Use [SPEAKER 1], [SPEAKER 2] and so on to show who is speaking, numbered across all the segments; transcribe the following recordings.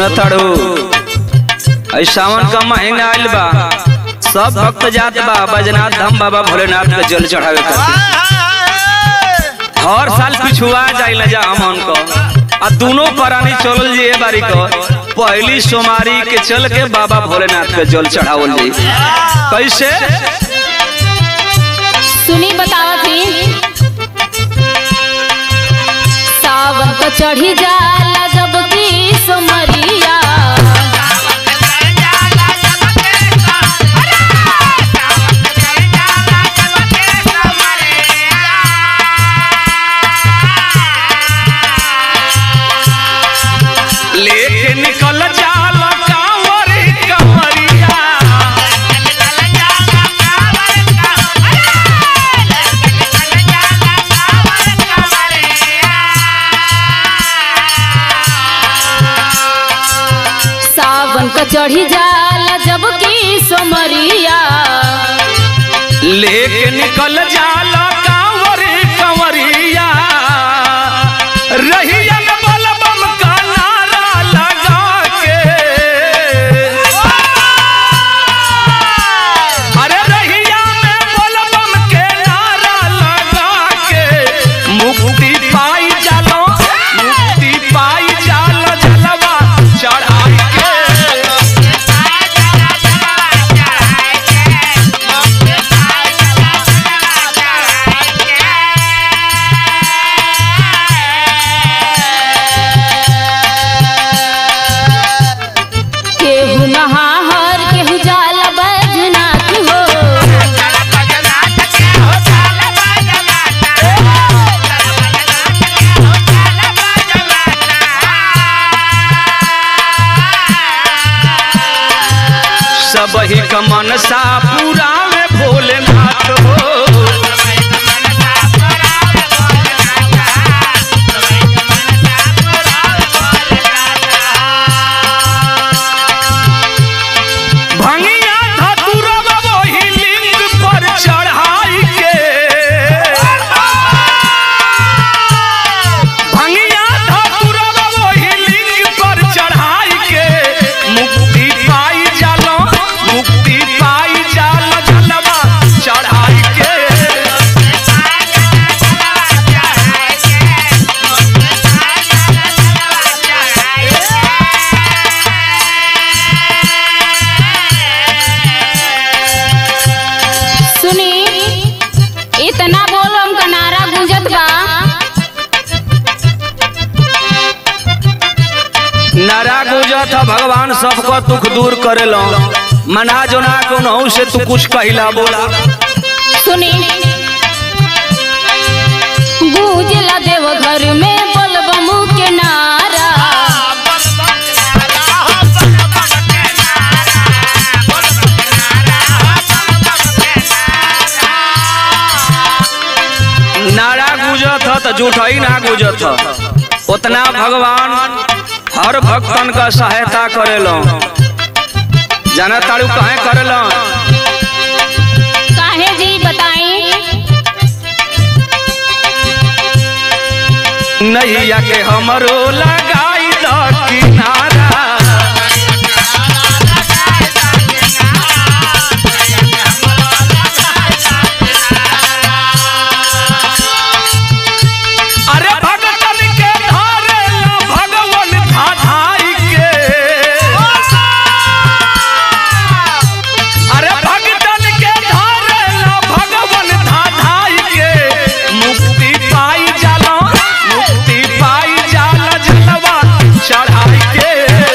[SPEAKER 1] सुनताड़ू ऐ सावन का महीना आइल बा सब भक्त जात बा बजनाथ धाम बाबा भोलेनाथ के जल चढ़ावे खातिर हर साल पिछुआ जाइल जा हमन को आ दोनों प्राणी चलल जी ए बारी को पहली सोमारी के चल के बाबा भोलेनाथ के जल चढ़ावल जी कैसे
[SPEAKER 2] सुनी बतावत ही सावन को चढ़ी जाला जब की सुमरिया
[SPEAKER 1] लेके निकल जाला कांवर कंवरिया
[SPEAKER 2] सावन को चढ़ी जाला जब की सुमरिया
[SPEAKER 1] लेके निकल जाला कांवर कंवरिया रहिया में बलबम का नारा लगा के अरे रहिया में बलबम के नारा लगा के मुक्ति पाई जालो मुक्ति पाई जालो जलवा चढ़ाई के
[SPEAKER 2] केहू नहाहर केहू जाला बैजनाथ हो
[SPEAKER 1] सब ही का मनसा पूरा में भोलेनाथ हो भंगिया धतुरवा वही लिंग पर चढ़ाई के भंगिया धतुरवा वही लिंग पर चढ़ाई के मुक्ति पाई जालो मुक्ति पाई जालो जलवा चढ़ाई के
[SPEAKER 2] सुनी इतना बोलम का नारा गूंजत बा
[SPEAKER 1] नारा गुजत ह भगवान सबको दुख दूर करेलो मना जोना कोनो से तू कुछ कहिला बोला
[SPEAKER 2] सुनी गूंजला देव घर में बोलबम के नारा
[SPEAKER 1] नारा गुजत ह त झूठ ही ना गुजत ह उतना भगवान हर भक्तन का सहायता करेलो जाना ताड़ू कहे करेलो
[SPEAKER 2] काहे जी बताई
[SPEAKER 1] नैया के हमरो लगाई द किनारा अरे भगतन के धारे ला भगवन धाधाई के अरे भगतन के धारे ला भगवन धाधाई के मुक्ति पाई जाला मुक्ति पाई जाला जलवा चढ़ाई के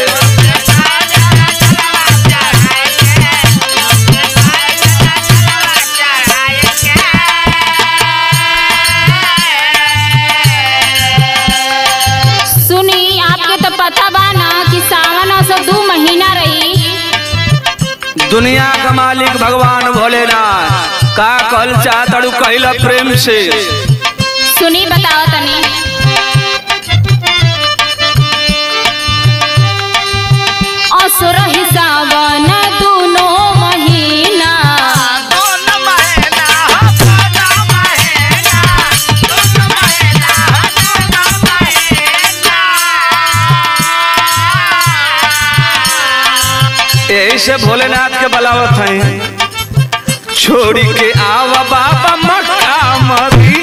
[SPEAKER 2] सुनी आपके तो पता बा ना कि सावन और सब दू महीना रही
[SPEAKER 1] दुनिया का मालिक भगवान भोलेनाथ का कल चाहतड़ू कहला प्रेम से
[SPEAKER 2] सुनी बताओ तनी असुर ही सावन दोनों महीना
[SPEAKER 1] यही से भोलेनाथ के बलावत है छोड़ी के आवा बाबा मक्का मदी